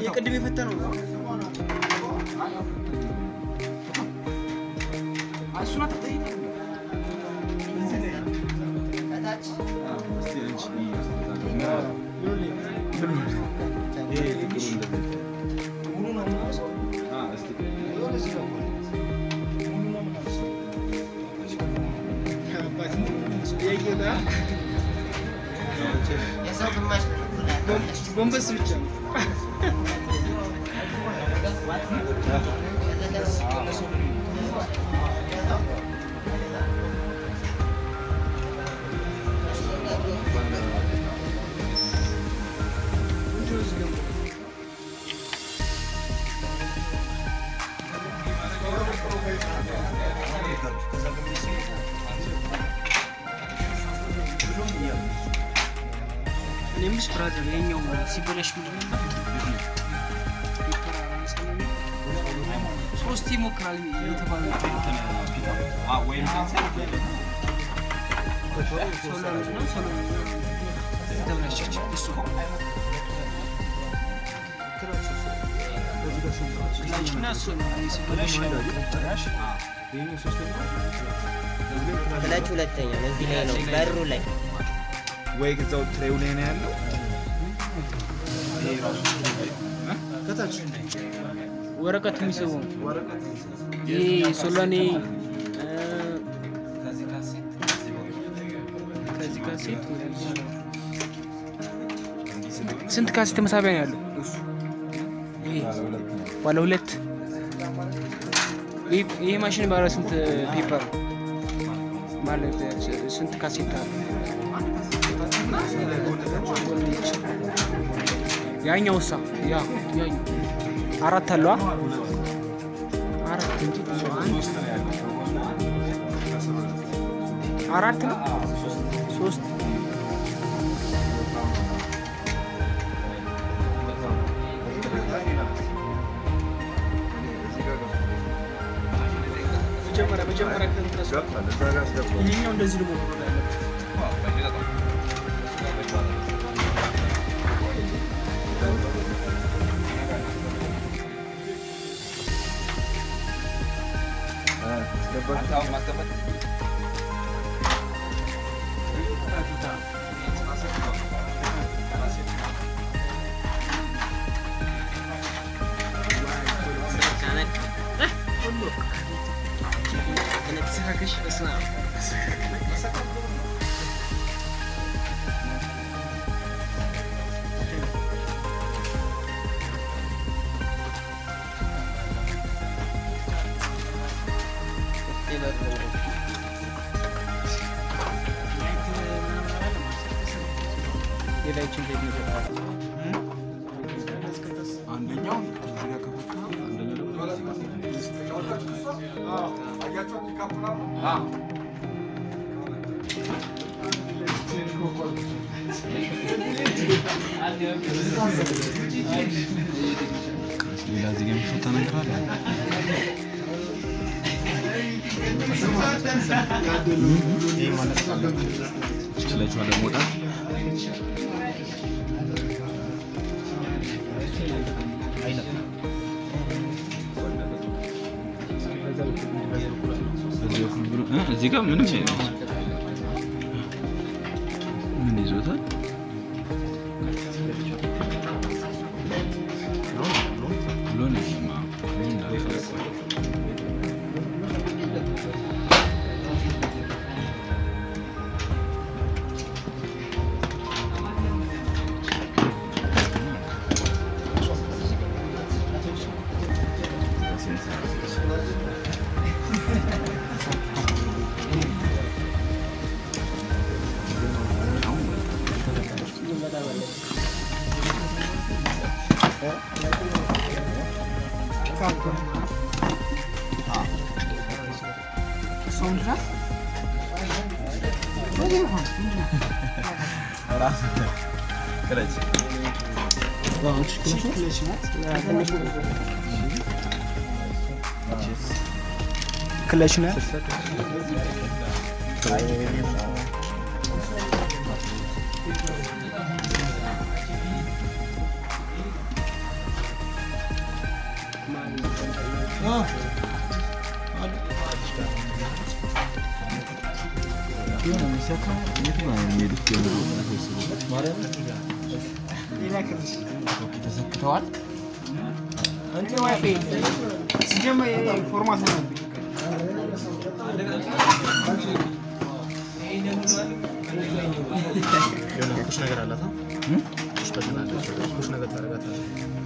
የቅድም የፈተነው ነው። እሱን አትጠይቅ። ሙሉ ነው የምናውሰው። ሙሉ ነው የምናውሰው። አባት ጥያቄው ጋር የሰው ግማሽ ጎንበስ ብቻ ነው። እኔምስ ብራዘር የኛው ሲበላሽ ምንድን ነው? ሶስት ይሞክራል የተባለ ሶላር ነው ሶላር ተበላሸች። እሱ ክላችና እሱ ነው እኔ ሲበላሽ ክለች ሁለተኛ ነው። እዚህ ላይ ነው በሩ ላይ ወይ ከዛው ትሬው ላይ ነው ያለው። ከታች ወረቀት የሚስበው ይሄ ሶላኔ ከዚህ ካሴት ወደዚህ ስንት ካሴት መሳቢያ ነው ያለው? ይሄ ባለ ሁለት ይህ- ይሄ ማሽን ባለ ስንት ፔፐር ማለት ስንት ካሴት አለ? ያኛው ሳ ያ ያኛው አራት አለዋ አራት እንጂ ብዙ አንድ አራት ነው ሶስት መጀመሪያ መጀመሪያ ከእንትን ይሄኛው እንደዚህ ደግሞ መሆን ያለበት ሌላችን ቤት ነው አንደኛው እዚህ ጋር ከፈታ አንደኛው ደግሞ ሌላ እዚህ ጋር የሚፈታ ነገር አለ። ይችላችኋል ለመውጣት በዚህ በኩል ብሎ እ እዚህ ጋር ምንም የለም። ምን ይዞታል? ብሎን ይስማ ምን እንዳደረገ ክለች ክለች ናት። ተሰክተዋል። እንትን ዋይፋይ ሲጀመር ፎርማት ነው ቁሽ ነገር አላት ቁሽ በትናለች ቁሽ ነገር ታደርጋታለች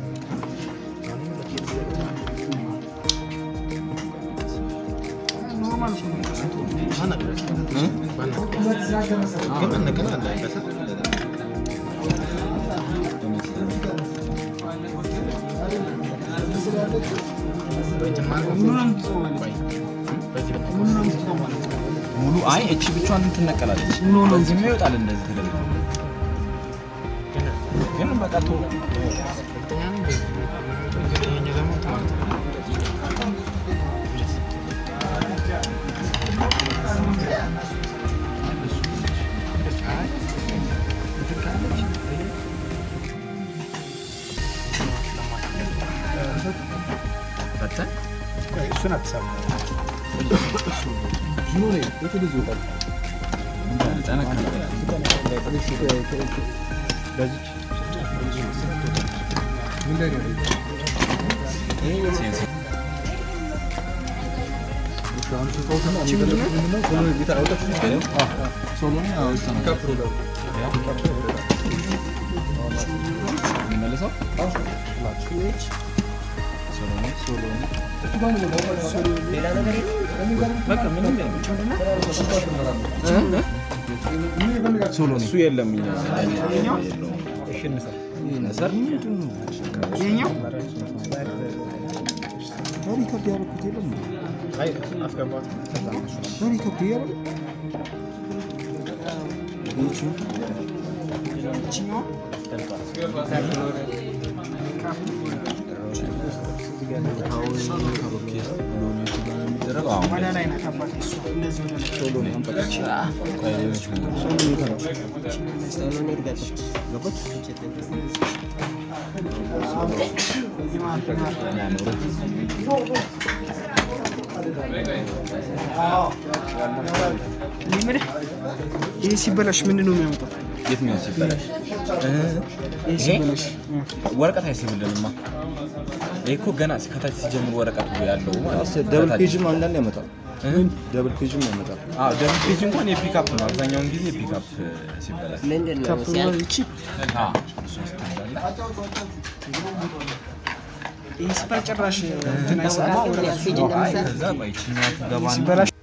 ግን ነገር አለበት ሙሉ አይ እቺ ብቻዋን ትነቀላለች። በዚህም ይወጣል እንደዚህ ተደርጎ ግን በቃ ቶ ፈተን እሱን አትሰማ መልሰው ሌላ ነገር የለም። በቃ ምንም እሱ የለም እኛ ነሰር ይሄኛው አስገባት ይችኛው ወደ ላይ ናት አባቴ እሷ እንደዚህ ወደ ላይ ሰሎን እድገት እዚህ መሀል መሀል እኔ የምልህ ይሄ ሲበላሽ ምንድን ነው የሚያመጣው? የትኛው ሲበላሽ ይሄ ሲበላሽ ወረቀት አይስብልንማ። ይሄ እኮ ገና ከታች ሲጀምር ወረቀቱ ያለው ማለት ነው። ደብል ከታች። ፔጅም አንዳንድ ያመጣል። እ? ደብል ፔጅም ያመጣል። አዎ ደብል ፔጅ እንኳን የፒክአፕ ነው። አብዛኛውን ጊዜ ፒክአፕ ሲበላሽ ምንድን ነው ካፕ ሲያልቅ ይቺ አዎ እሱ ስትበላ ይሄ ሲባል ጭራሽ እንትን አይሰማም። ያስኬጅ አይ እንደምሳሌ ከዛ ቆይ ይችኛዋ ትገባና ሲበላሽ